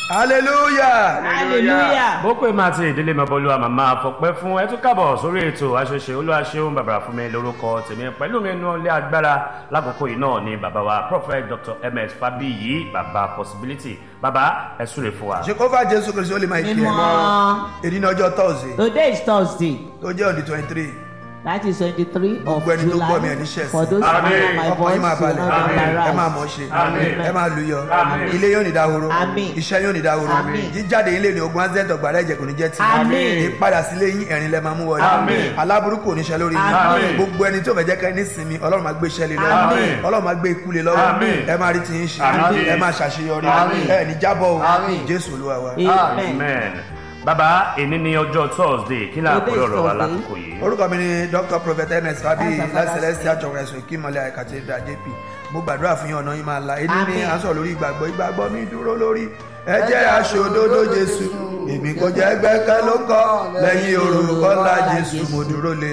hallelujah hallelujah. bó pè máa ti ìdílé mọ́bọ́lúwa màmá fọpẹ́ fún ẹ tún kábọ̀ sórí ètò àṣẹṣe olúwaṣeun bàbá fún mi lórúkọ tèmi pẹ̀lú mi nínú ilé agbára lákòókò yìí náà ni bàbá wa prophet dr ms fabiyi bàbá possibility bàbá ẹ súre fún wa. jehova jesu kristu ó lè máa kí ẹ mímọ́. èyí ní ọjọ́ thursday today is thursday tó jẹ́ on the twenty three that is twenty-three of Gbogbo ẹni tó july gbọ́ mi ẹ̀ ní ṣẹ̀sín. for those who Àmín. hear my ọkàn voice yín máa will balẹ̀ not ẹ máa embarrass. mọ̀ ṣe Àmín. ẹ máa lùyọ Àmín. ilé yóò ní dahoro Àmín. iṣẹ́ yóò ní dahoro Àmín. jíjáde ilé ní ogun azẹ́ntọ̀ gbàrà ẹ̀jẹ̀ kò ní jẹ́ ti Àmín. ìpadà sílé yín ẹ̀rín lẹ́ máa mú wọlé Àmín. aláburúkú oníṣẹ́ lórí Àmín. yín gbogbo ẹni tó fẹ́ jẹ́ ká ní sinmi ọlọ́run máa gbé iṣẹ́ lé Àmín. lọ́wọ́ ọlọ́run máa gbé ikú lé lọ́wọ́ Àmín. ẹ máa rí ti yín ṣe Àmín. ẹ máa ṣàṣeyọrí Àmín. ẹ ní jábọ̀ o Àmín. jésù olúwa wa. amen. amen. bàbá èní ní ọjọ́ thursday kí ni Today àkórí is ọ̀rọ̀ wa Thursday. lákòókò yìí. orúkọ mi ni dr prophet ms fabi That's our láti father's celestial church ẹ̀sùn ìkímọ̀lẹ̀ àìkàtẹ́dà jp mo gbàdúrà fún yín ọ̀nà yín máa la èyí ní Àmín. à ń sọ̀rọ̀ lórí ìgbàgbọ́ ìgbàgbọ́ mi dúró lórí ẹ jẹ́ aṣòdodo jésù èmi kò jẹ́ gbẹ́kẹ́ ló kọ́ lẹ́yìn orúkọ ńlá jésù mo dúró lé